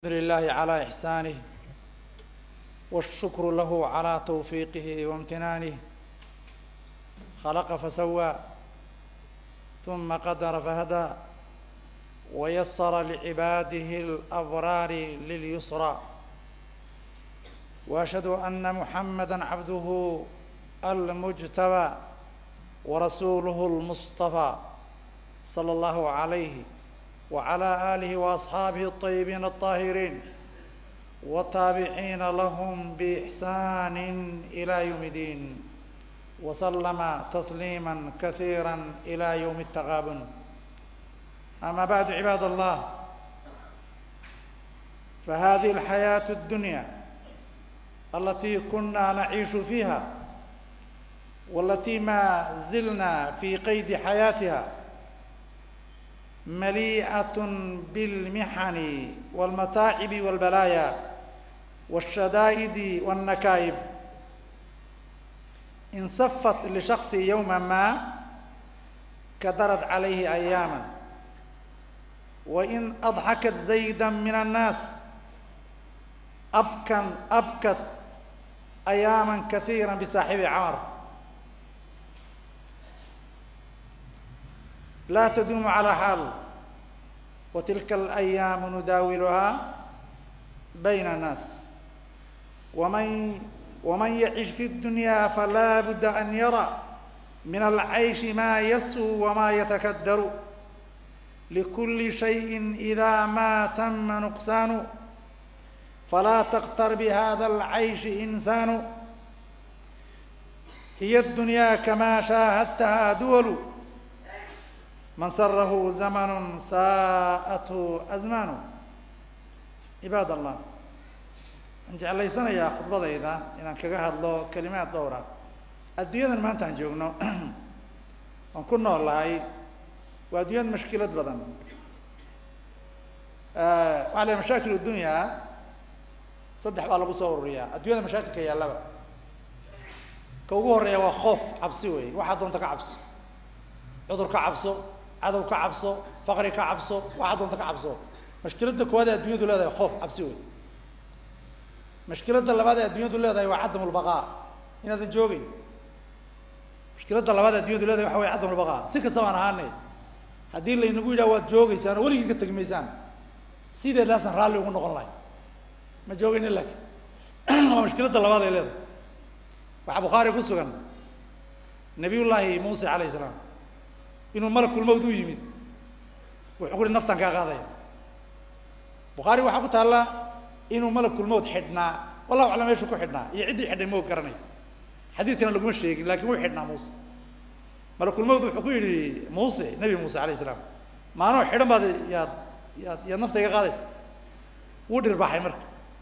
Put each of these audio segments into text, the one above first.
لله على إحسانه والشكر له على توفيقه وامتنانه خلق فسوى ثم قدر فهدى ويسر لعباده الأبرار لليسرى وأشهد أن محمدا عبده المجتبى ورسوله المصطفى صلى الله عليه وعلى آله وأصحابه الطيبين الطاهرين والتابعين لهم بإحسان إلى يوم الدين وسلم تسليما كثيرا إلى يوم التغابن أما بعد عباد الله فهذه الحياة الدنيا التي كنا نعيش فيها والتي ما زلنا في قيد حياتها مليئة بالمحن والمتاعب والبلايا والشدائد والنكائب إن صفت لشخص يوما ما كدرت عليه أياما وإن أضحكت زيدا من الناس أبكن أبكت أياما كثيرا بصاحب عمر لا تدوم على حال وتلك الأيام نداولها بين الناس ومن ومن يعش في الدنيا فلا بد أن يرى من العيش ما يسهو وما يتكدر لكل شيء إذا ما تم نقصان فلا تغتر بهذا العيش إنسان هي الدنيا كما شاهدتها دول من سره زمن ساءته أزمان عباد الله aan jeclaysanayaa khudbadayda inaan kaga hadlo kelimaad dhowra adduunyadan maanta aan joogno aan ku noolahay waa adduunyad mashkilad badan waxaa la mashaakil dunyaa saddex baa lagu soo ururiyaa adduunyada mashaakilka yaallaba ka ugu horeeya waa khoof cabsi wey waxaa doonta ka cabso cudur ka cabso cadow ka cabso faqri ka cabso waxaa doonta ka cabso mashkiladda koowaad ee adduunyadu leedahay khoof cabsi wey mashkiladda labaad ee adduunyadu leedahay waa cadamulbaqaa inaadan joogeyn mashkiladda labaad ee addunyadu leedahay waxa way cadamulbaqaa si kasta baan ahaane haddii laynagu yidhaha waad joogeysaan oo weligii ka tegi maysaan sideedaasaan raalli ugu noqon lahay ma joogeynin laakiin waa mashkiladda labaad ay leedahay waxaa bukhaari ku sugan nabiyullaahi muuse calayhi salaam inuu malakulmawd u yimid wuxuu ku uhi naftaan kaa qaadaya bukhaari waxaa ku taalla inuu malakulmawt xidhnaa wallahu aclam meeshuu ku xidhnaa iyo ciddii xidhay ma og garanay xadiidkana laguma sheegin lakin wuu xidhnaa muuse malakulmawt wuxuu ku yidhi muuse nebi muuse alayh salaam maanoo xidhan baad yaad yaad yaad nafta iga qaadaysa wuu dhirbaxay marka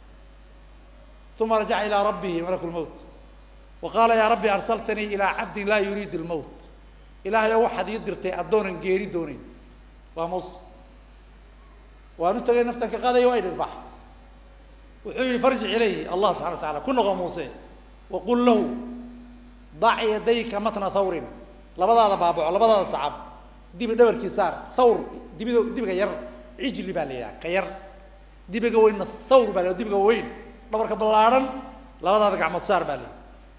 uma rajaca ilaa rabbihi malakulmawt wa qaala yaa rabbi arsaltanii ilaa cabdin laa yuriid lmowt ilaahay oo waxaad ii dirtay addoonan geeri doonayn waa muuse waan u tagay naftan ka qaadaya waa i dhirbaxay wuxuu yihi farjic ilayhi allah subxana wa taala ku noqo muuse waqul lahu dac yadayka matna thawrin labadaada baabaco labadaada sacab dibi dhabarkii saar thawr dibida dibiga yar cijli baa la yidhaha ka yar dibiga weynna thawr baa la yidhaha dibiga weyn dhabarka ballaadhan labadaada gacmood saar baa la yidhaha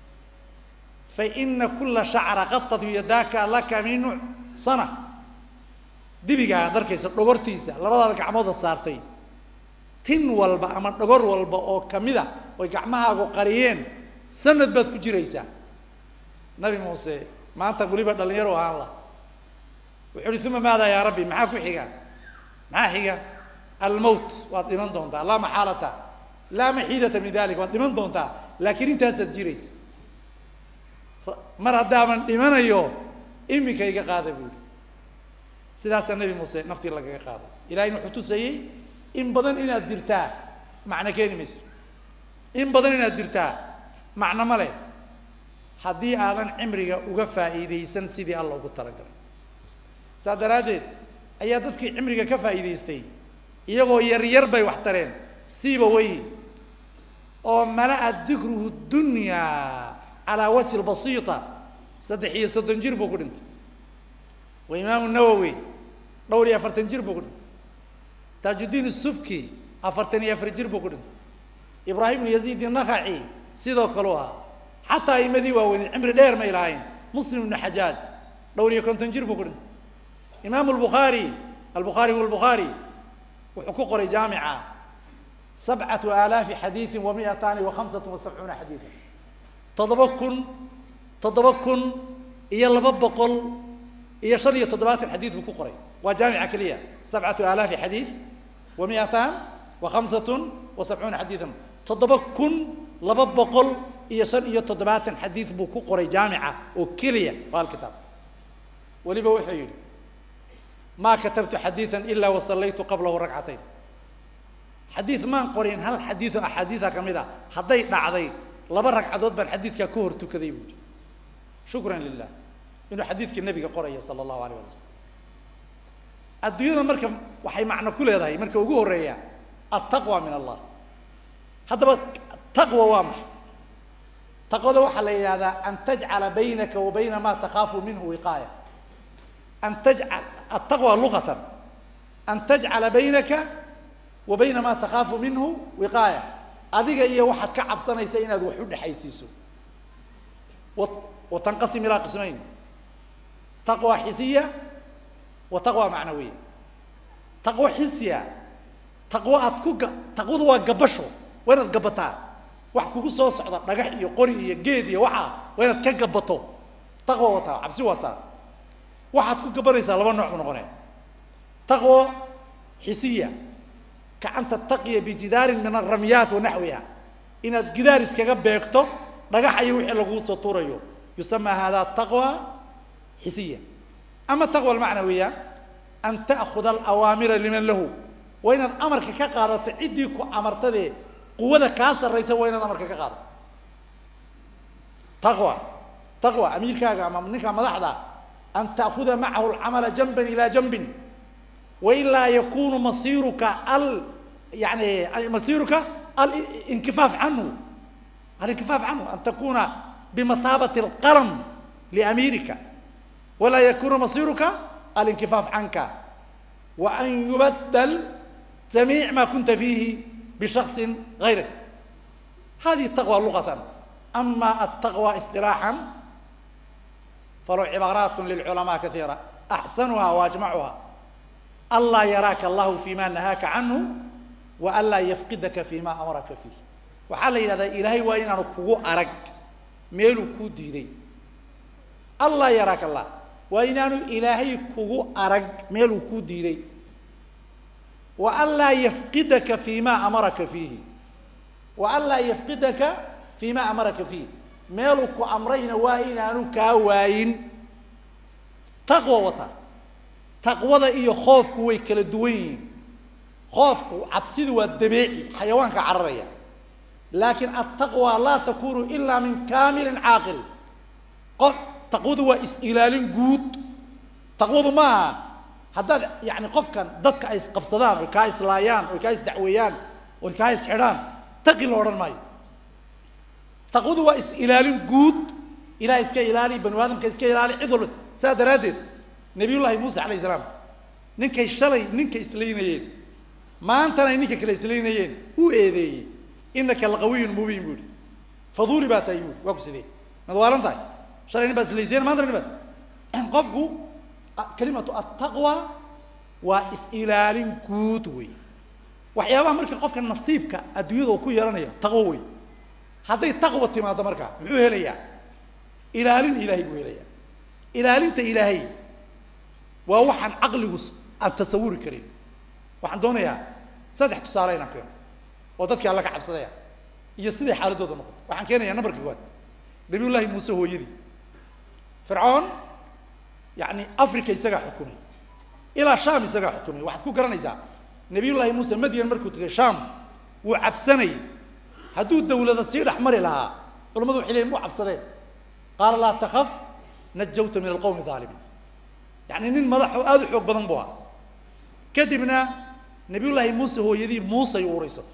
faina kula shacra qatat yadaaka laka min sana dibigaa ad arkaysa dhogortiisa labadaada gacmooda saartay tin walba ama dhogor walba oo kamida oy gacmahaagu qariyeen sanad baad ku jiraysaa nabi muuse maanta weliba dhalinyaro ahaan la wuxuu uhi uma maada yaa rabbi maxaa ku xiga maxaa xiga almowt waad dhiman doontaa laa maxaalata laa maxiidata min dalik waad dhiman doontaa laakiin intaasaad jiraysa mar haddaaban dhimanayo iminka iga qaada buuri sidaasaa nabi muuse naftii lagaga qaaday ilahayna wuxuu tusayey in badan inaad jirtaa macno keeni mayso in badan inaad jirtaa macno ma leh haddii aadan cimriga uga faa'iidaysan sidii alla ugu talagalay saas daraaddeed ayaa dadkii cimriga ka faa'iidaystay iyagoo yaryar bay wax tareen siiba weyhi oo mala'a dikruhu dunyaa calaa wajhi lbasiita saddex iyo soddon jir buu ku dhintay wa imaamu nawowi dhowr iyo afartan jir buu ku dhintay taajuddiin subki afartan iyo afar jir buu ku dhintay ibraahim ibnu yaziid inakaci sidoo kaleu ahaa xataa aimadii waaweyned cimri dheer may lahayn muslim ibnu xajaaj dhowr iyo konton jir buu ku dhintay imaamu lbukhaari albukhaari huwa albukhaari wuxuu ku qoray jaamica sabcatu aalaafi xadiidin wa mi'ataani wa khamsatu wa sabcuuna xadiidan toddoba kun toddoba kun iyo laba boqol iyo shan iyo toddobaatan xadiid buu ku qoray waa jaamica keliya sabcatu aalaafi xadiid wa mi'ataan wa khamsatun wa sabcuuna xadiidan toddoba kun laba boqol iyo shan iyo toddobaatan xadiid buu ku qoray jaamica oo keliya waa hal kitaab weliba wuxuu yidhi maa katabtu xadiidan ilaa wasallaytu qablahu ragcatayn xadiid maan qorin hal xadiido axaadiida ka mid a hadday dhacday laba ragcadood baan xadiidkaa ka hor tukaday buu yidhi shukran lilah inuu xadiidkii nabiga qoraya sala allahu alayh ali wasalam adduunyada marka waxay macno ku leedahay marka ugu horreeya altaqwa min allah haddaba taqwa waa maxay taqwada waxaa la yidhahdaa an tajcala baynaka wa bayna ma takhaafu minhu wiqaaya an tajcal altaqwa luqatan an tajcala baynaka wa bayna ma takhaafu minhu wiqaaya adiga iyo waxaad ka cabsanaysa inaad wax u dhexaysiiso wa tanqasim ilaa qismayn taqwa xisiya wa taqwa macnawiya taqwo xisiya taqwo aad ku ga taqwadu waa gabasho waa inaad gabataa wax kugu soo socda dhagax iyo qori iyo geed iyo waxaa waa inaad ka gabato taqwa wataa cabsi waa saa waxaad ku gabanaysaa laba nooc bu noqonaya taqwo xisiya gacanta taqiya bijidaarin min alramyaat wa naxwiha inaad gidaar iskaga beegto dhagax iyo wixii laguu soo tuurayo yusamaa hada taqwa xisiya ama taqwa almacnawiya an ta'khuda alawaamira liman lahu waa inaad amarka ka qaadato ciddii ku amartadee quwada kaa sarraysa waa inaad amarka ka qaadato taqwa taqwa amiirkaaga ama ninka madaxda an ta'khuda macahu alcamala janban ila janbin wailaa yakunu masiiruka al yani masiiruka alinkifaaf canhu alinkifaaf canhu an takuna bimathaabati alqalam liamiirika walaa yakuna masiiruka alinkifaaf canka wa an yubaddal jamiic ma kunta fiihi bishaksin gayrik hadihi taqwa luqatan ama altaqwa istilaaxan falow cibaaraat lilculamaa kaiira axsanuha waajmacuha anlaa yaraaka allahu fima nahaaka canhu wa an laa yafqidaka fima amaraka fiih waxaa la yidhahdaa ilaahay waa inaanu kugu arag meeluu kuu diiday anlaa yaraaka allah waa inaanu ilaahay kugu arag meeluu kuu diiday wa an laa yafqidaka fima amaraka fiihi wa an laa yafqidaka fima amaraka fiih meeluu ku amrayna waa inaanu kaa waayin taqwa wata taqwada iyo khoofku way kala duwan yihiin khoofku cabsidu waa dabeeci xayawaanka cararaya laakiin altaqwa laa takunu ilaa min kaamilin caaqil qof taqwadu waa is-ilaalin guud taqwadu ma aha haddaad yani qofkan dadka ay isqabsadaan oy kaa islaayaan oy kaa isdacweeyaan oy kaa isxidhaan taqi la odhan maayo taqwadu waa is-ilaalin guud ilaah iska ilaali banu aadamka iska ilaali cid walba saas daraaddeed nabiyullaahi muuse calayh salaam ninkay shalay ninka islaynayeen maantana ay ninka kale islaynayeen wuu eedeeyey inaka laqawiyun mubiin buu ihi faduuli baa tahay buui waa ku sidee mad waalan tahay shalay nin baad islayseen maantana nin baad qofku kalimatu attaqwa waa is-ilaalin guud wey waxyaabaha marka qofka nasiibka adduunyada uu ku yeelanayo taqwo wey hadday taqwa timaado marka muxuu helayaa ilaalin ilaahay buu helayaa ilaalinta ilaahay waa waxaan caqligu aan tasawuri karin waxaan doonayaa saddex tusaale inaan keeno oo dadkii alla ka cabsadaya iyo siday xaaladooda noqoto waxaan keenayaa nambarka koowaad nabiyullaahi muuse hooyadii fircoon yacni africa isagaa xukumay ilaa sham isagaa xukumay waxaad ku garanaysaa nabiyullaahi muuse madyan markuu tegay sham wuu cabsanayay hadduu dawlada sii dhex mari lahaa culamadu waxay leeyiin mu cabsadeen qaala laa takaf najawta min alqowmi aalimiin yani nin madax oo aada u xoog badan buu ahaa kadibna nabiyullaahi muuse hooyadii muusay uuraysato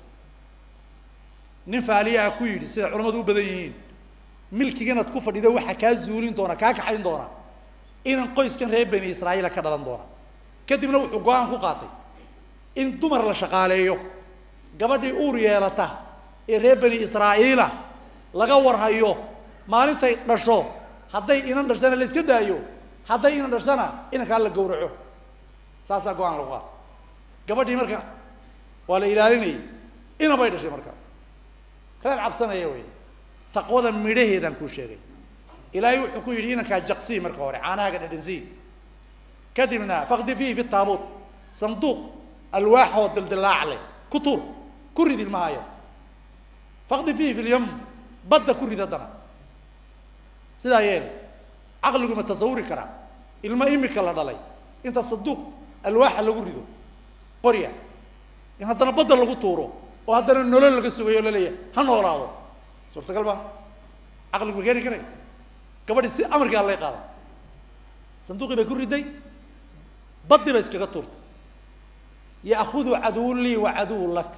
nin faaliyaha ku yidhi sida culamadu u badan yihiin milkiganaad ku fadhida waxaa kaa zuulin doona kaa kaxayn doona inan qoyskan reer bani israa'iila ka dhalan doona kadibna wuxuu go-aan ku qaatay in dumar la shaqaaleeyo gabadhii uur yeelata ee reer bani israa'iila laga warhayo maalintay dhasho hadday inan dhashana la iska daayo hadday inan dhashana inankaa la gowraco saasaa go-aan lagu qaada gabadhii marka waa la ilaalinayay ina bay dhashay marka reer cabsanaya wey taqwada midhaheedaan kuu sheegay ilaahay wuxuu ku yidhi inankaa jaqsii marka hore caanahaaga dhadhansii kadibna fakdi fiihi fi taabuut sanduuq alwaaxoo dildilaac leh ku tuur ku rid ilmahaya fakdi fiihi fi lyam badda ku rid haddana sidaa yeel caqligu ma tasawuri karaa ilmo imika la dhalay inta sanduuq alwaaxa lagu rido qorya in haddana badda lagu tuuro oo haddana nolol laga sugayo o laleeyahay ha noolaado suurtagal ma caqligu ma keeni karay gabadhi si amarkii allay qaada sanduuqii bay ku riday badii bay iskaga tuurtay ya'khudu caduwun lii wa caduwun lak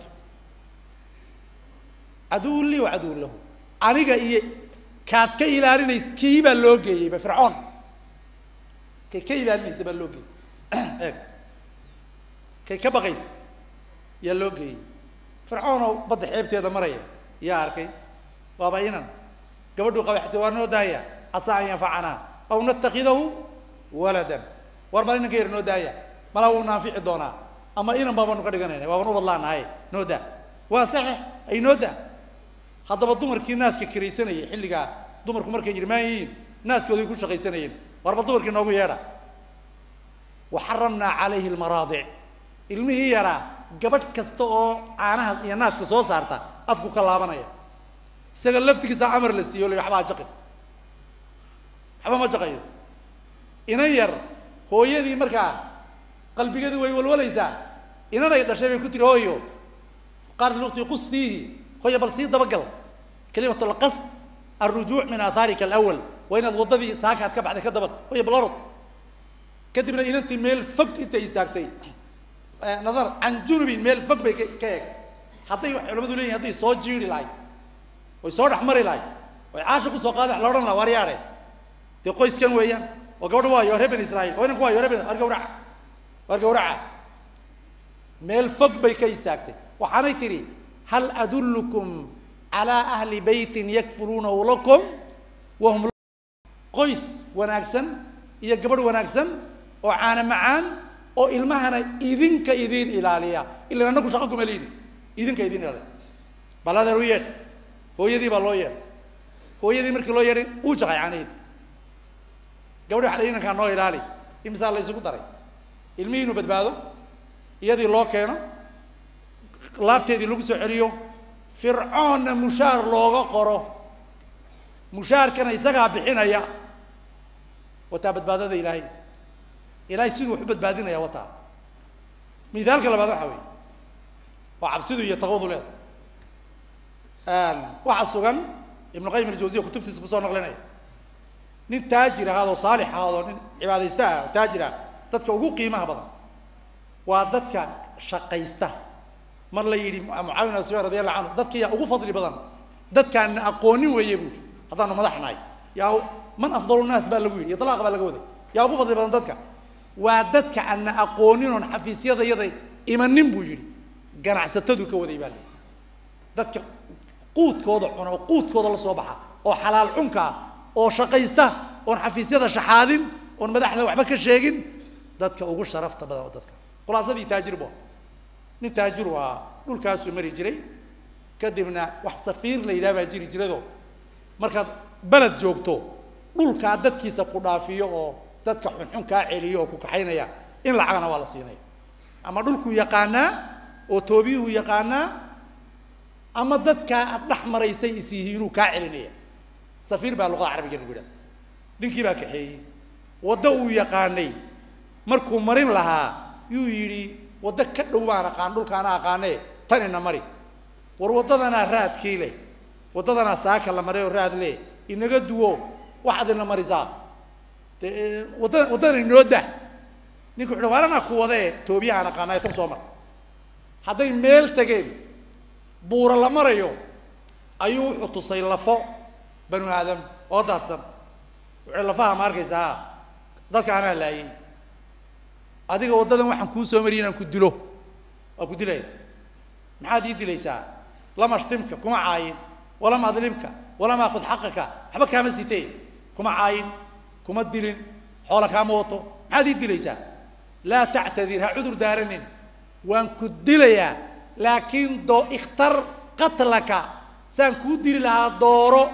caduwun lii wa caduwun lahu aniga iyo kaad ka ilaalinays kii baa loo geeyeyba fircoon kay ka ilaalinaysa baa loo geeyey eeg kay ka baqaysa yaa loo geeyey fircoonoo badda xeebteeda maraya yaa arkay waaba inan gabadhuu qabay xataa waa noo daaya casaa an yanfacanaa aw natakidahu waladan war mal inanka yar noo daaya malaa wuu naafici doonaa ama inan baabaanu ka dhiganayna waaban u badlaanahay noo daa waa saxiix ay noo daa haddaba dumarkii naaska karaysanayay xilligaa dumarku markay irmaan yihiin naaskooday ku shaqaysanayeen war bal dumarkii noogu yeedha wa xaramnaa calayhi lmaraadic ilmihii yaraa gabadh kasta oo caanaha iyo naaska soo saarta afku ka laabanaya isaga laftigiisa amar la siiyo la waxbaa jaqin waxba ma jaqayo inan yar hooyadii markaa qalbigeedu way walwalaysaa inanay dhashay bay ku tiri hooyo qaalat luqti qustiihi hooya bal sii dabagal kalimatu lqas alrujuuc min aahaarika alawal waa inaad waddadii saakaad ka baxday ka dabag hooya bal orod kadibna inantii meel fog intay istaagtay nadar can junubin meel fog bay ka ka eeg hadday waxay culamadu leeyihin hadday soo jiiri lahayd oy soo dhex mari lahayd oy caasha kusoo qaada wax la odhan laha waar yaadhe dee qoyskan weeyaan oo gabadha waayo reer bani israa'iil oo inanku waayo reer bani war gawraca war gawraca meel fog bay ka istaagtay waxaanay tidhi hal adullukum calaa ahli beytin yakfuluunahu lakum wahum qoys wanaagsan iyo gabadh wanaagsan oo caana macaan oo ilmahana idinka idin ilaaliya ilan annagu shaqo kuma liini idinka idin ilaaliya bal adeer u yeedh hooyadii baa loo yeedhay hooyadii markii loo yeedhay uu jaqay caanaheedi gabadhi waxa la inankaa noo ilaali imisaa la isugu daray ilmihii inuu badbaado iyadii loo keeno laabteedii lagu soo celiyo fircoonna mushaar looga qoro mushaarkana isagaa bixinaya wataa badbaadada ilaahay ilaahay siduu wax u badbaadinaya wataa mithaalka labaad waxa weeye waa cabsidu iyo taqwadu leedahay waxaa sugan ibnu qayim aljawziya kutubtiisa kusoo naqlinaya nin taajir ahaadoo saalix ahaadoo nin cibaadaysta ah oo taajir ah dadka ugu qiimaha badan waa dadka shaqaysta mar la yidhi mucaawin abi sufyaan radi allahu canhu dadka yaa ugu fadli badan dadkaana aqoonin weeye buuri haddaanu madax nahay yaa man afdalu naas baa lagu yidhi iطlaaq baa laga waday yaa ugu fadli badan dadka waa dadka ana aqoonin oon xafiisyada yada imanin buu yidhi ganacsatadu ka waday baa la yidhi dadka quudkooda cuna oo quudkooda la soo baxa oo xalaal cunkaa oo shaqaysta oon xafiisyada shaxaadin oon madaxda waxba ka sheegin dadka ugu sharafta badan oo dadka khulaasadii taajir bu nin taajir u ahaa dhulkaasuu mari jiray kadibna wax safiir la yidhaha baa jiri jirado markaad beled joogto dhulkaa dadkiisa ku dhaafiyo oo dadka xunxun kaa celiyo oo ku kaxaynaya in lacagana waa la siinaya ama dhulkuu yaqaanaa oo toobiyuhu yaqaanaa ama dadkaa aad dhex maraysay is yihiinuu kaa celinaya safiir baa luqada carabiga lagu yidhaha ninkii baa kaxeeyey waddo uu yaqaanay markuu marin lahaa yuu yidhi waddo ka dhow baan aqaan dhulkaana aqaanee tanina mari war waddadanaa raadkii leh waddadanaa saaka la maray oo raad leh inaga duwo waxaad ina marisaa dee wadda waddadan inoo dah ninku wuxu waar anaa ku wadee toobiyahaan aqaanaayo tan soo mar hadday meel tageen buura la marayo ayuu wuxuu tusay lafo banu aadam oo daadsan wuxuu lafaha ma arkaysaa dadka anaa laayay adiga waddadan waxaan kuu soo mariy inaan ku dilo waa ku dilaya maxaad ii dilaysaa lama ashtimka kuma caayin walama adlimka walama akud xaqaka waxba kaama sitee kuma caayin kuma dilin xoola kaama wato maxaad ii dilaysaa laa tactadir ha cudur daaranin waan ku dilayaa laakiin doo ikhtar qatlaka saan kuu dili lahaa dooro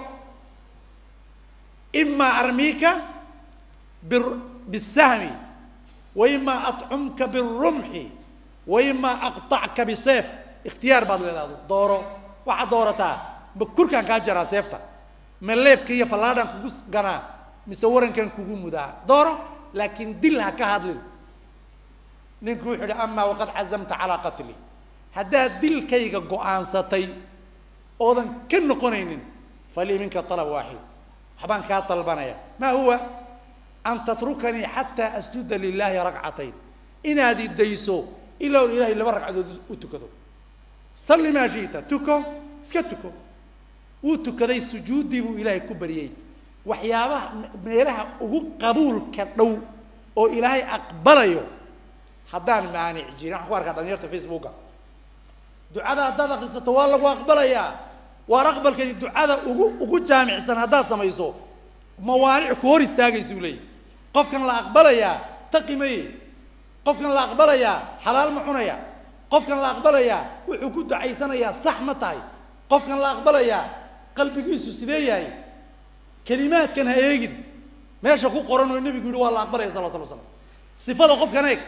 imaa armiika bir- bisahmi wa imaa atcumka birumxi wa imaa aqtacka biseef ikhtiyaar baad leedaado dooro waxaad doorataa ma kurkaan kaa jaraa seefta ma leebka iyo fallaadhaan kugu ganaa mise warankan kugu mudaa dooro laakiin dil ha ka hadlin ninku wuxuu idhi amaa waqad cazamta calaa qatli haddaad dilkayga go-aansatay oodan ka noqonaynin falii minka alab waaxid waxbaan kaa dalbanaya maa huwa an tatrukanii xataa asjuda lilaahi ragcatayn inaad idayso ilaa uu ilahay laba ragcadood u tukado salli maa shiita tuko iska tuko wuu tukaday sujuuddii buu ilaahay ku baryey waxyaabaha meelaha ugu qabuulka dhow oo ilaahay aqbalayo haddaan maanic jirin waxaan ku arkaa dhalinyarta facebooka ducada haddaad akrisato waa lagu aqbalayaa waar aqbalkani ducada ugu ugu jaamicsan haddaad samayso mawaanic ku hor istaagaysuu leeyahy qofkan la aqbalayaa taqi maye qofkan la aqbalayaa xalaal ma cunaya qofkan la aqbalayaa wuxuu ku ducaysanayaa sax ma tahay qofkan la aqbalayaa qalbigiisu sidee yahay kelimaadkan ha eegin meesha ku qoran oo nebigu yihi waa la aqbalaya salawatu lla slam sifada qofkan eeg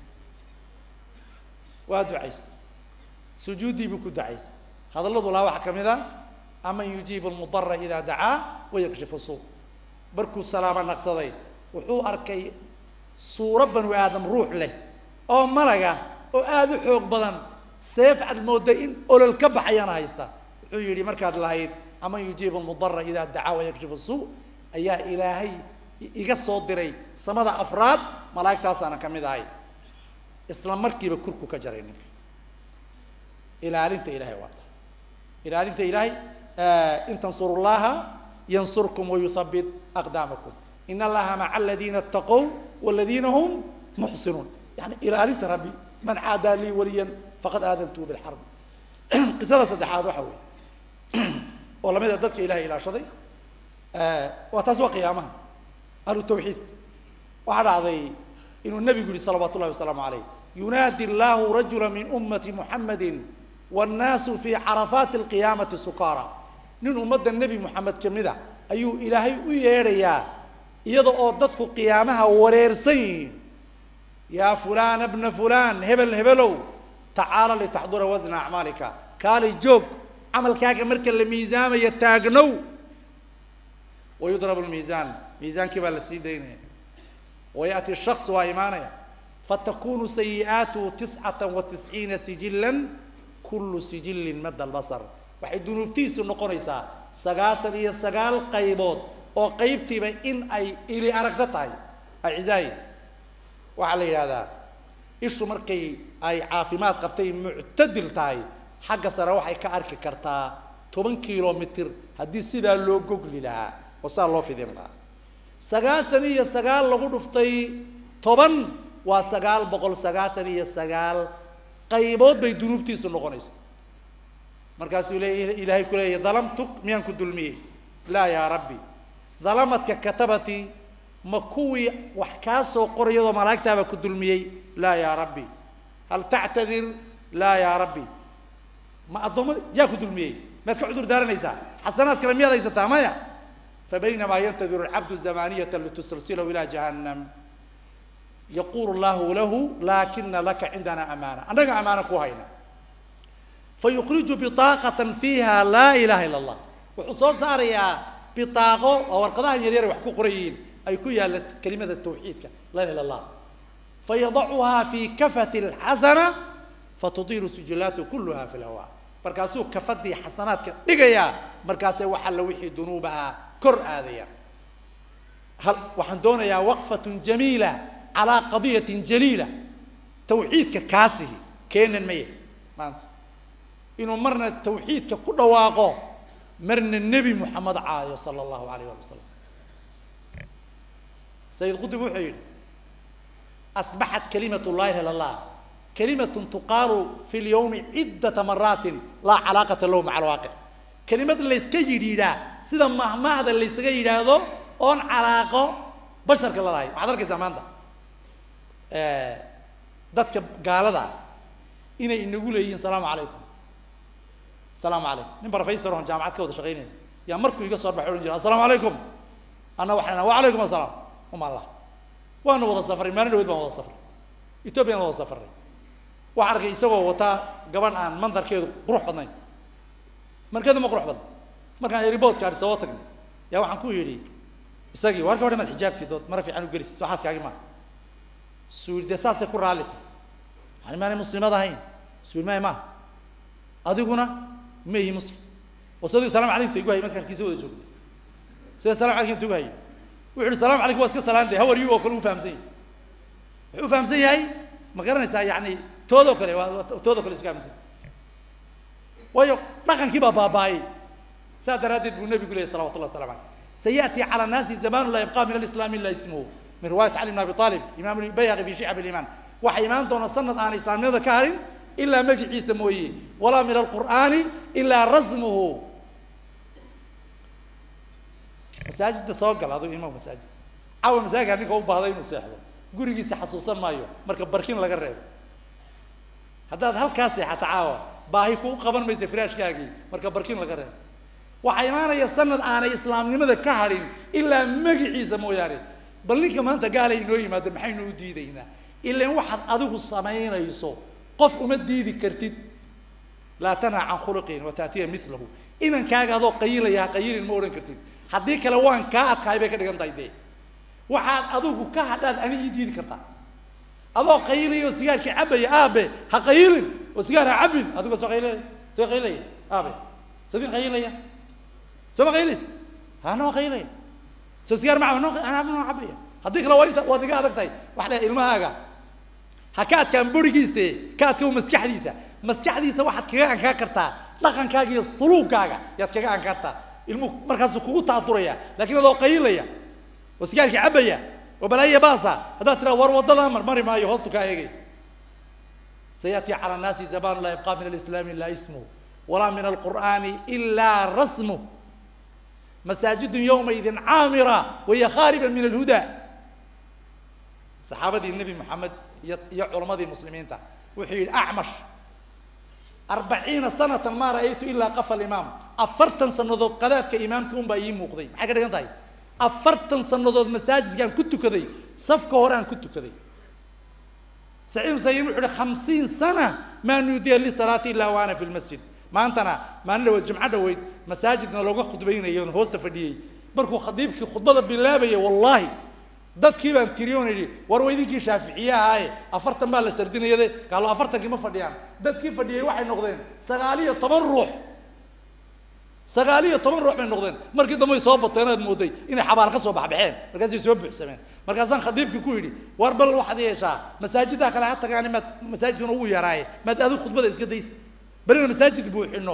waa ducaysta sujuuddii buu ku ducaysta hadalladu laa waxaa ka mid a aman yujiibu lmudara idaa dacaa wayakshifu suu markuu salaamo naqsaday wuxuu arkay suuro banu aadam ruux leh oo malaga oo aada u xoog badan seef cad mooda in olol ka baxayana haysta wuxuu yidhi markaad lahayd aman yujiibu lmudara idaa dacaa wayakshifu suu ayaa ilaahay iga soo diray samada afraad malaa'igtaasaana ka mid ahay isla markiiba kurku ka jaray ninka ilaalinta ilahay waa ta ilaalinta ilaahay in tansuru llaha yansurkum wayuthabit aqdaamakum in allaha maca aladiina ataqow waladiina hum muxsinuun yani ilaalinta rabbi man caadaa lii waliyan faqad aadantuu bilxarb qisada saddexaad waxa weeye oo lamid a dadka ilahay ilaashaday waa taas waa qiyaamaha ahlu tawxiid waxaa dhacday inuu nabigu yihi salawaat ullahi wasalaamu calayh yunaadi allahu rajula min ummati muxamadi wannaasu fii carafaati alqiyaamati sukaara nin ummadda nebi moxamed ka mid a ayuu ilaahay u yeedhayaa iyada oo dadku qiyaamaha wareersan yihiin yaa fulana bna fulan hebel hebelow tacaala litaxdura wasna acmaalika kaalay joog camalkaaga marka la miisaamaya taagnow wayudrabu lmiisaan miisaankii baa la sii daynaya wayaأti الshaks waa imaanaya fatakunu sayi'aatuhu tiscata wa tisciina sijila kulu sijilin mada albasar waxay dunuubtiisu noqonaysaa sagaashan iyo sagaal qaybood oo qaybtiiba in ay ili aragto tahay acizaay waxaa la yidhahdaa ishu markay ay caafimaad qabtay muctadil tahay xagga sare waxay ka arki kartaa toban kilomitr haddii sidaa loo gogli lahaa oo sidaa loo fidin lahaa sagaashan iyo sagaal lagu dhuftay toban waa sagaal boqol sagaashan iyo sagaal qaybood bay dunuubtiisu noqonaysa markaasuu le ilaahay ku leeyahy dalamtuk miyaan ku dulmiyey laa yaa rabbi dalamadka katabati ma kuwii wax kaa soo qorayadoo malaa'igtaabaa ku dulmiyey laa yaa rabbi hal tactadir laa yaa rabbi ma addoomma yaa ku dulmiyey maad ka cudur daaranaysaa xasanaad kale miyaad haysataa maya فبينما ينتظر العبد الزمانية لتسلسله إلى جهنم يقول الله له لكن لك عندنا أمانة أنا أمانة كوهينا فيخرج بطاقة فيها لا إله إلا الله وحصول صار يا بطاقة أو القضاء يرير وحكو قريين أي كويا كلمة التوحيد لا إله إلا الله فيضعها في كفة الحسنة فتطير سجلاته كلها في الهواء markaasuu kafadii xasanaadka dhigayaa markaasay waxaa la wixii dunuubaha kor aadaya hal waxaan doonayaa waqfatun jamiila calaa qadiyatin jaliila tawxiidka kaasihi keenan maya maanta inuu marna tawxiidka ku dhawaaqo marna nebi moxamed caayo sala allahu alayh ali wasalam sayid qutub wuxuu yidhi asbaxat kalimat llahi ila allah kalimatun tuqaalu fi lyawmi ciddata maraatin laa calaaqata lahu maca alwaaqic kelimad layska yidhiidhaa sida mahmaahda laysaga yidhaahdo oon calaaqo basharka lalahay waxaad arkaysaa maanta dadka gaalada inay inagu leeyihiin salaamu calaykum salaamu calaykum nin professor oon jaamacad ka wada shaqaynaya yaa markuu iga soo baxay odhan jira assalaamu calaykum anna waxaan wa calaykum assalaam uma allah waanu wada safray maalin dhaweyd baan wada safray ethoobiyan wada safray waxaan arkay isagoo wataa gaban aan mandarkeedu qurux badnayn markeedu ma qurux badna markaan airboodka adhi soo tagnay yaa waxaan ku yidhi isagii waar gabadha maad xijaabtid ood mara fiican u gelisid soo xaaskaagi maaha suuli dee saasay ku raalli tahay yani maanay muslimad ahayn suuli maay maaha adiguna ma ihi muslim wasadigu salaam calaykum igu hayay marka halkiisa wada joogna sida salam calaykum inta igu hayay wuxu uhi salaam calaykum waa iska salaantay how are you oo kale u fahamsan yahay wuxuu u fahamsan yahay ma garanaysaa yani toodoo kale waa toodoo kale iska fahamsan waayo dhaqankii baa baaba'ay saa daraaddeed buu nebigu leeyay salawatu llah wasalam caleyh سيأتي على الناس زمان لا يبقى من الإسلام إلا اسمه من رواية علي بن أبي طالب إمام البيهقي في شعب الإيمان وحيمان دون سنة عن إسلام هذا كارن إلا مجي عيسى مويه ولا من القرآن إلا رزمه مساجد سوق هذا إمام مساجد أو مساجد أنك هو بهذا المساحة قولي جيسي حسوسا مايو مركب بركين لقى الرئيب هذا هل كاسي حتعاوى باهي كو قبل ما يسفراش كاكي مركب بركين لقى الرئيب waxaa imaanaya sanad aanay islaamnimada ka harin ilaa magaciisa mooyaane bal ninka maanta gaala inoo yimaado maxaynu u diidaynaa ilaan waxaad adigu samaynayso qof uma diidi kartid laa tanha can khuluqin wa taatiya milahu inankaaga adoo qayilaya ha qayilin ma odhan kartid haddii kale waan kaa adkaay bay ka dhigan tahay dee waxaad adigu ka hadhaad ani ii diidi kartaa adoo qayilaya oo sigaarkii cabaya aabe ha qayilin oo sigaar ha cabin adigoo soo qaylaya soo qaylaya aabe sadin qaylaya soo ma qaylis hana waa qaylaya soo sigaar ma cabo anaa noo cabaya haddii kale waa inta waad iga adag tahay wax le ilmahaaga ha ka adkaan burigiise ka adkao maskaxdiisa maskaxdiisa waxaad kaga ankaan kartaa dhaqankaaga iyo suluugkaaga yaad kaga ankaan kartaa ilmuhu markaasuu kugu taaturaya laakiin adoo qaylaya oo sigaarkii cabaya oo balaaya baasa haddaad tiraa war waddadaa mar mari maayo hoostu kaa eegay سيأتي على الناس زمان لا يبقى من الإسلام إلا اسمه ولا من القرآن إلا رسمه مساجد يومئذ عامرة وهي خاربة من الهدى صحابة النبي محمد يا علماء المسلمين تا وحيد أعمش أربعين سنة ما رأيت إلا قف الإمام أفرتن سنضود قذات كإمام كون بأي مقضي حاجة كده طيب أفرتن سنضود مساجد كان كنت كذي صف كهران كنت كذي سعيد مسيب وحده خمسين سنة ما نودي لصلاة إلا وأنا في المسجد maantana maalin dhaweyd jimco dhaweyd masaajidna looga khudbaynayo hoosta fadhiyey markuu khadiibkii khudbada bilaabaya wallaahi dadkii baan tiriyoon idhi war waa idinkii shaaficiyahaaye afartan baa la sardinayade gaalo afartankii ma fadhiyaan dadkii fadhiyey waxay noqdeen sagaal iyo toban ruux sagaal iyo toban ruux bay noqdeen markii dambe way soo bateen aad mooday inay xabaal ka soo baxbaxeen markaasay soo buuxsameen markaasaan khadiibkii ku yidhi war bal waxaad yeeshaa masaajidaha kale ha tagaan maad masaajidkan ugu yaraaye maad adigu khudbada iska daysa برينا مساجد بوحنو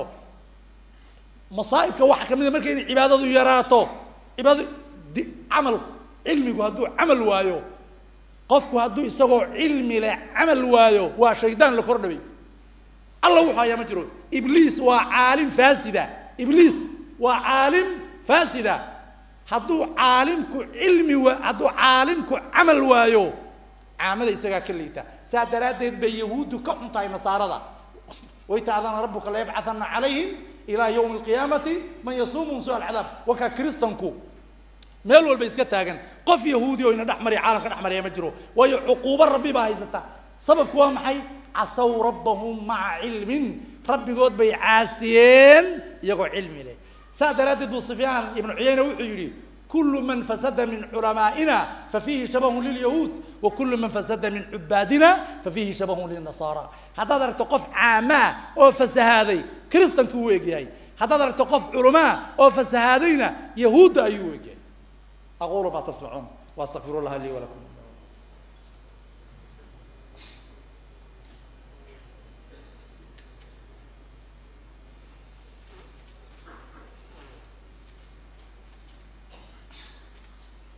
مصائب كواحد كمان مركي إن عبادة يراتو عبادة دي عمل علمي وهدو عمل وايو قفك هدو يسوي علمي لا عمل وايو وشيطان لكرنبي الله وحا يا مجرو إبليس وعالم فاسدة إبليس وعالم فاسدة هدو عالمك علمي وهدو عالمك عمل وايو عامل يسقى كليتا سادرات بيهود كحنطاي نصارى ويتعذن ربك لا يبعثن عليهم إلى يوم القيامة من يصوم سوء العذاب وكا كريستنكو meel walba iska taagan qof yahuudi oo ina dhex mariya caalamka dhex mariya ma jiro waayo cuquubo rabbi baa haysata sababku waa maxay casaw rabbahum maca cilmin rabbigood bay caasiyeen iyagoo cilmi leh saa daraaddeed buu sufyaan ibnu cuyayna wuxuu yidhi كل من فسد من علمائنا ففيه شبه لليهود وكل من فسد من عبادنا ففيه شبه للنصارى هذا درت قف عامة أو فسهادي كريستن كويجي هذا درت قف علماء أو فسهادينا يهود أيوجي أقول ما تسمعون وأستغفر الله لي ولكم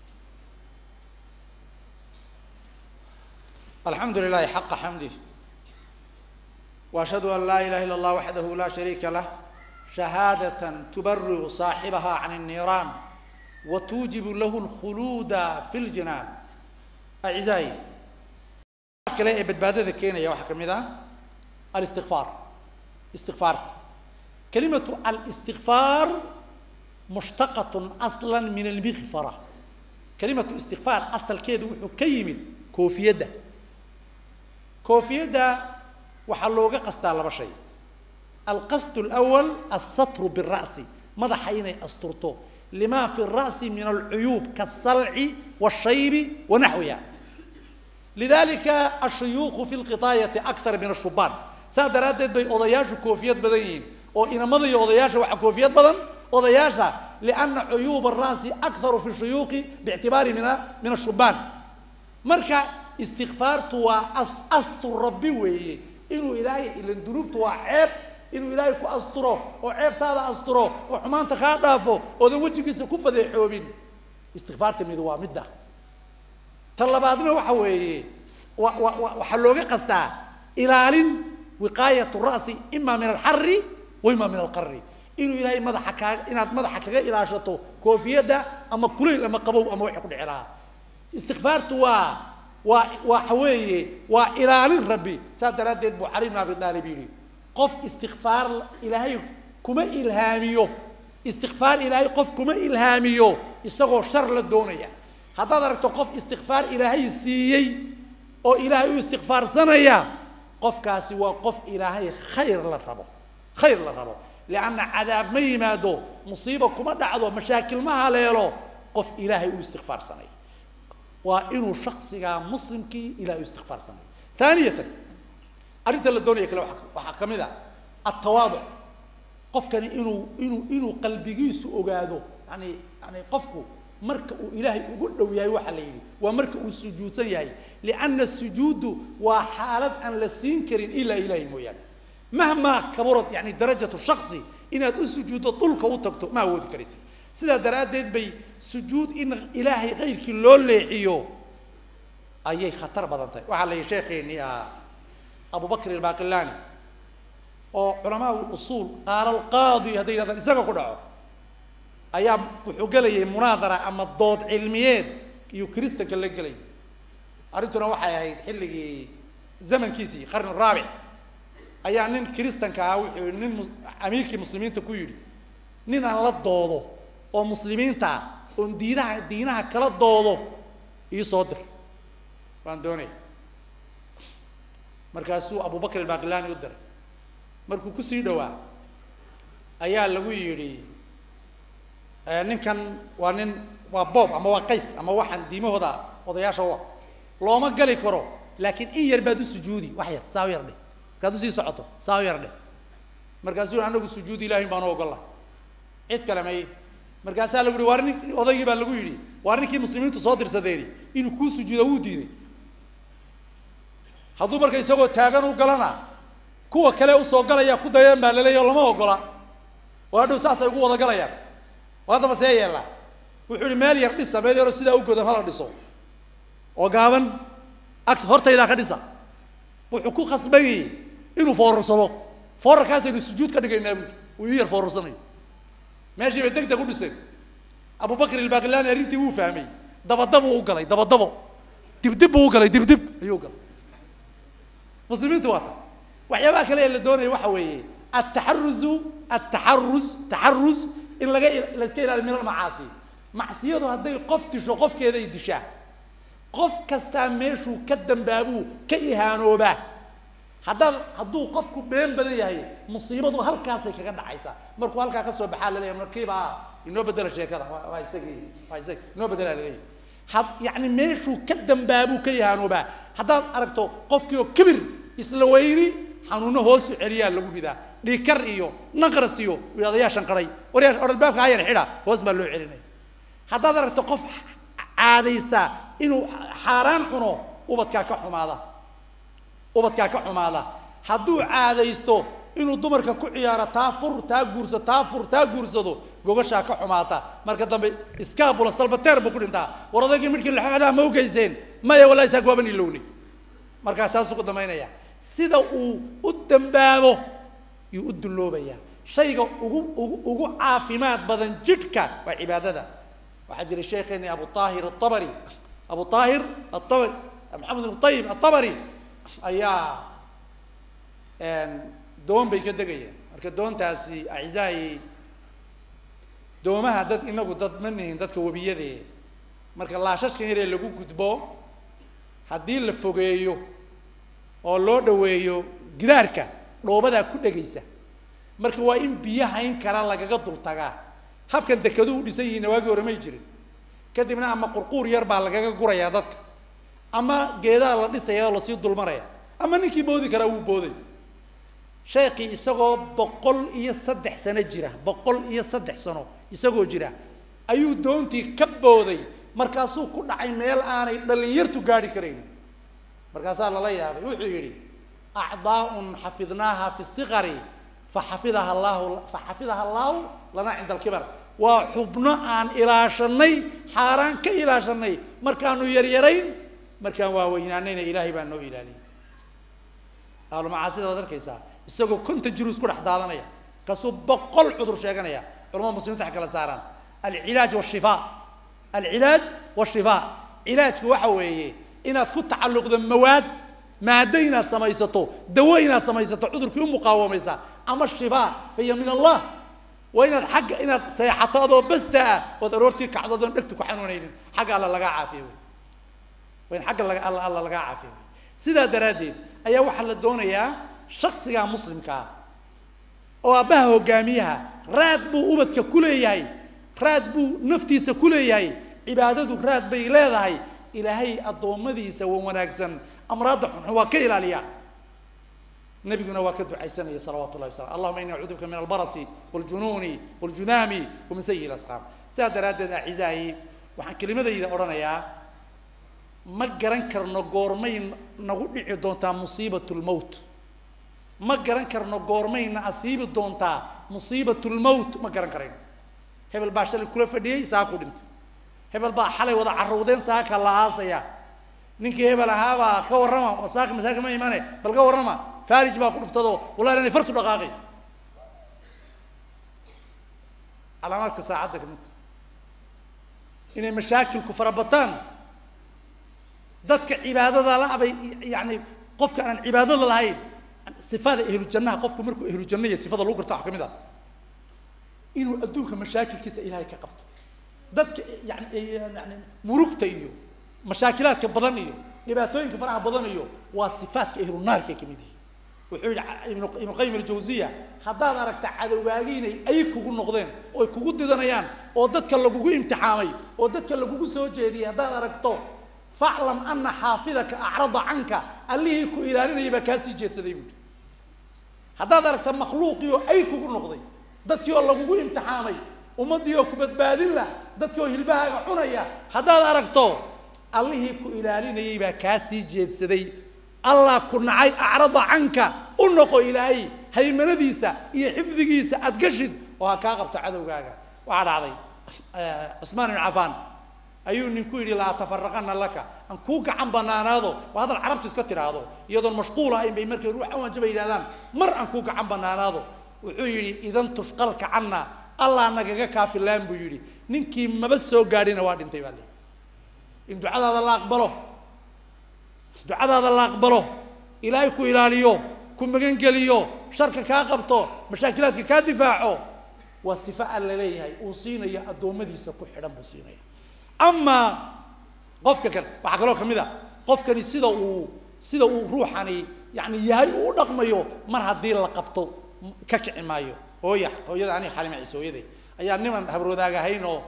الحمد لله حق حمده وأشهد أن لا إله إلا الله وحده لا شريك له شهادة تبرئ صاحبها عن النيران وتوجب له الخلود في الجنان أعزائي كلا بدبادة كينا يا واحد كمذا الاستغفار استغفار كلمة الاستغفار مشتقة أصلا من المغفرة كلمة استغفار أصل كيد وحكيم كوفيدة كوفيدة وحلوغة قصة على شيء القصد الأول السطر بالرأس ماذا حين أسطرته لما في الرأس من العيوب كالصلع والشيب ونحوها لذلك الشيوخ في القطاية أكثر من الشبان سادرات بي أضياش كوفيات بدين أو إن مضي أضياش وحكوفيات بدن أضياش لأن عيوب الرأس أكثر في الشيوخ باعتبار من من الشبان مركا استغفار توا أستر ربي وي إنه إلهي إلى الذنوب توا عيب inuu ilaahay ku asturo oo ceebtaada asturo oo xumaanta kaa dhaafo oodan wejigiisa ku fadeexoobin istikfaarta mid waa midda ta labaadna waxa weeye waxaa looga qastaa ilaalin wiqaayatu ra'si ima min alxari wa ima min alqari inuu ilaahay madaxa kaaga inaad madaxa kaga ilaashato koofiyadda ama kulayl ama qabow ama wixii ku dhici lahaa istikfaartu waa waa waxa weeye waa ilaalin rabbi saas daraaddeed buu cali ibn abi daalib yidhi qof istikfaar ilaahay kuma ilhaamiyo istikfaar ilaahay qof kuma ilhaamiyo isagoo shar la doonaya haddaad aragto qof istikfaar ilaahay siiyey oo ilaahay u istikfaarsanaya qofkaasi waa qof ilaahay khayr la rabo khayr la rabo lianna cadaab ma yimaado musiiba kuma dhacdo mashaakil ma haleelo qof ilaahay u istikfaarsanaya waa inuu shaksigaa muslimkii ilaahay u istikfaarsanaya ثانية arrinta la doonaya kale waxaa ka mid a altawaaduc qofkani inuu inuu inuu qalbigiisu ogaado yani yani qofku marka uu ilaahay ugu dhow yahay waxa la yidhi waa marka uu sujuudsan yahay lianna sujuudu waa xaalad aan la siin karin ilaa ilaahay mooyaane mahmaa kaburad yani darajatu shaksi inaad u sujuuddo dhulka u tagto ma awoodi karaysa sidaa daraaddeed bay sujuud in ilaahay kayrkii loo leexiyo ayay khatar badan tahay waxaa la yidhi sheekheenii ah أبو بكر الباقلاني أو علماء الأصول قال القاضي هذا هذا إسقى كده أيام وحجلي مناظرة أما الضوء علميات يكريست كله جلي أردنا واحد هاي حلقي زمن كيسي قرن الرابع أيام نين كريستن كاو نين أمريكي مسلمين تكويري نين على الضوء أو مسلمين تا ون دينها دينها كلا الضوء يصدر فاندوني markaasuu abubakr albaqilani u diray markuu kusii dhowaa ayaa lagu yidhi ninkan waa nin waa boob ama waa qays ama waxaan diimahooda odayaasha u ah looma gali karo laakiin in yar baad u sujuudi wax yar saa u yar dheh markaad usii socoto saa u yar dheh markaasuu anagu sujuudi ilahin baanu ogolla cid kale may markaasaa lagu yihi waa nin odaygii baa lagu yidhi waa ninkii muslimiintu soo dirsadeeni inuu kuu sujuuda wuu diiday hadduu marka isagoo taagan u galana kuwa kale usoo galaya ku dayeen baa laleeya lama ogola oo hadhow saasay ugu wada galayaan oo haddaba see yeellaa wuxuu ihi meel yar dhisa meel yaroo sidaa u godan hala dhiso oo gaaban ag hortaydaa ka dhisa wuxuu ku khasban yahay inuu foorarsado foorarkaasaynu sujuud ka dhigaynaa buui uu ii yar foorarsanayo meeshii bay deg deg u dhiseen abubakr ilbaqilani arrintii wuu fahmay dabadabuu u galay dabadabo dibdib buu u galay dibdib ayuu u galay muslimiintu waa taas waxyaabaha kale ee la doonaya waxa weeye ataxaruzu ataxaruz taxaruz in laga la iska ilaaliyo min almacaasi macsiyadu hadday qof disho qofkeeday dishaa qof kastaa meeshuu ka dambaabuu ka ihaanoobaa haddaad hadduu qofku been badan yahay musiibadu halkaasay kaga dhacaysaa markuu halkaa ka soo baxaa laleeyahay markiiba inoo bedela sheekada waa isagii waa isagii inoo bedela laleeyahay had yacni meeshuu ka dambaabuu ka ihaanoobaa haddaad aragto qofkii oo kibir isla weyni xanuuno hoosu celiyaa lagu ridaa dhiikar iyo naqras iyo yidhahda yaa shanqaray war yaa or albaabka hayar xidha hoos baa loo celinaya haddaad aragto qof caadaysta inuu xaaraan cuno ubadkaa ka xumaada ubadkaa ka xumaada hadduu caadaysto inuu dumarka ku ciyaaro taa fur taa guurso taa fur taa guursado gogashaa ka xumaata marka dambe iskaabula salbateer buu ku dhintaa war odaygii midhkii laxoodaa ma u geyseen maya wallahi saak waaban ilowni markaas taasuu ku damaynaya sida uu u dambaabo yuu u dulloobayaa shayga ugu ugu ugu caafimaad badan jidhka waa cibaadada waxaa jira sheekheeni abu aahir aabari abu aahir aabari maxamed ibn tayib aabari ayaa doon bay ka degayeen marka doontaasi acizaayi doomaha dad inagu dad ma nihin dadka webiyadee marka laashashkan yaree lagu gudbo haddii la fogeeyo oo loo dhaweeyo gidaarka dhoobadaa ku dhegaysa marka waa in biyo hayn kara lagaga dultagaa habkan dekadu u dhisan yihiinna waagii hore may jirin kadibna ama qurquur yar baa lagaga gurayaa dadka ama geedaa la dhisaya oo lasii dulmaraya ama ninkii boodi karaa wuu booday sheekii isagoo boqol iyo saddex sano jira boqol iyo saddex sano isagoo jira ayuu doontii ka booday markaasuu ku dhacay meel aanay dhallinyartu gaadhi karayn markaasaa lala yaabay wuxuu yidhi acdaaun xafidnaaha fi siqari faxafidaha allahu faxafidaha allaahu lanaa cinda alkibar waa xubno aan ilaashanay xaaraan ka ilaashanay markaanu yaryarayn markaan waaweynaanayna ilaahay baa noo ilaaliyay ahlumacaasida waad arkaysaa isagoo konta jiru isku dhex daadanaya kasuu boqol cudur sheeganaya culamada muslimiinta waxay kala saaraan alcilaaj washifaa alcilaaj washifaa cilaajku waxa weeye inaad ku tacalluqdo mawaad maado inaad samaysato dawo inaad samaysato cudurkii u muqaawamaysa ama shifaa fahiya min allah waa inaad xagga inaad seexato adoo basta ah ood aroortii kacdo adoon dhegtu ku xanuunaynin xagga alla lagaa caafiyo wey waa in xagga laga alla alla lagaa caafiyo wey sidaa daraaddeed ayaa waxaa la doonayaa shaksiga muslimka ah oo aabbaha hogaamiyaha raad buu ubadka ku leeyahay raad buu naftiisa ku leeyahay cibaadadu raad bay leedahay ilaahay addoommadiisa wa wanaagsan amraadda xunxun waa ka ilaaliya nabiguna waa ka ducaysanaya salawaatu llahi wasalam allahuma ini acuudu bika min albarasi waljunuuni waljudaami wa min sayi lasqaam sidaa daraaddeed acizaayi waxaan kelimadayda odhanayaa ma garan karno goormay nagu dhici doontaa musiibat lmowt ma garan karno goormayna asiibi doontaa musiibat lmowt ma garan karayno hebel baa shalay kula fadhiyey saa ku dhintay hebel baa xalay wada carruudeen saaka la aasaya ninkii hebel ahaabaa ka warrama saaka masaaka ma imane bal ka warrama farij baa ku dhuftado wallahi inay fartu dhaqaaqay calaamaadka saacadda kamid inay mashaakilku farabataan dadka cibaadada la bay yani qofka aan cibaadada lahayn sifada ahlu jannaha qofku markuu ahlu janna iyo sifada lagu garta wax ka mid ah inuu adduunka mashaakilkiisa ilaahay ka qabto dadka yani yani murugta iyo mashaakilaadka badan iyo dhibaatooyinka faraha badan iyo waa sifaadka ahlu naarka ka mid yihi wuxuu yidhi ibnu ibnu qayim aljawziya haddaad aragta cadowgaagi inay ay kugu noqdeen oo ay kugu didanayaan oo dadka lagugu imtixaamay oo dadka lagugu soo jeediyay haddaad aragto faclam ana xaafidaka acrada canka allihii ku ilaalinaya baa kaasii jeedsaday buuhi haddaad aragta makhluuqii oo ay kugu noqday dadkii oo lagugu imtixaamay ummaddii oo ku badbaadin lah dadkii oo hilbahaaga cunaya haddaad aragto allihii ku ilaalinayay baa kaasii jeedsaday allah ku nacay acrada canka u noqo ilaahay haymanadiisa iyo xifdigiisa aad gashid oo ha kaa qabto cadowgaaga waxaa dhacday cusmaan ibn cafaan ayuu ninku yidhi laa tafaraqana laka aan kuu gacan banaanaado waa hadal carabtu iska tiraahdo iyadoon mashquul ahayn bay markay ruux awanjaba yidhahdaan mar aan kuu gacan banaanaado wuxuu yidhi idan tushqalka canna allah nagaga kaafilaan buu yidhi ninkii maba soo gaadhina waa dhintay baa leeyi in ducadaada la aqbalo ducadaada la aqbalo ilaahay ku ilaaliyo ku magangeliyo sharka kaa qabto mashaakilaadka kaa difaaco waa sifa alla leeyahay uu siinayo addoommadiisa ku xidhan buu siinaya amaa qofka kale waxaa kaloo ka mid a qofkani sida uu sida uu ruuxani yani yahay uu u dhaqmayo mar haddii la qabto ka kici maayo hooya hooyada aniga xalima ciise hooyaday ayaa niman habroodaag ahayn oo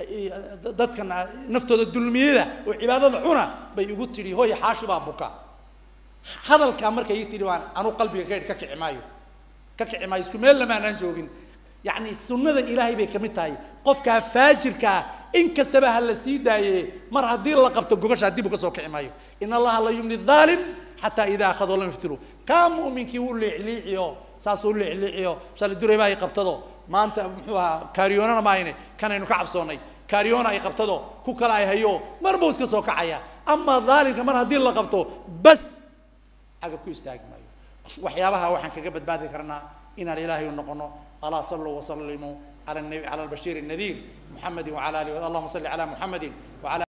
dadkan naftooda dulmiyada oo cibaadada cuna bay igu tidhi hooya xaashi baa buka hadalkaa markay ii tidhi baan anu qalbiga ka idhi ka kici maayo ka kici maayo isku meel lamaanaan joogin yacni sunnada ilaahay bay ka mid tahay qofkaa faajirka ah in kastaba ha la sii daaye mar haddii la qabto gogasha dib uga soo kici maayo in allaha la yumni dhaalim xataa idaa akhadoo lam yaftiru kaa mu'minkii wuu liicliiciyo saasuu liicliiciyo shalay duray baa ay qabtado maanta muxuu ahaa kaariyoonana maayne kanaynu ka cabsoonnay kaariyoona ay qabtado ku kale ay hayo mar buu iska soo kacaya amaa dhaalimka mar haddii la qabto bas xagga ku istaagi maayo waxyaabaha waxaan kaga badbaadi karnaa inaan ilaahay u noqono alaa saluu wasallimuu cala nabi cala albashiir الnadiir muxamedi wacala alihi allahuma salli cala muxamedi wacala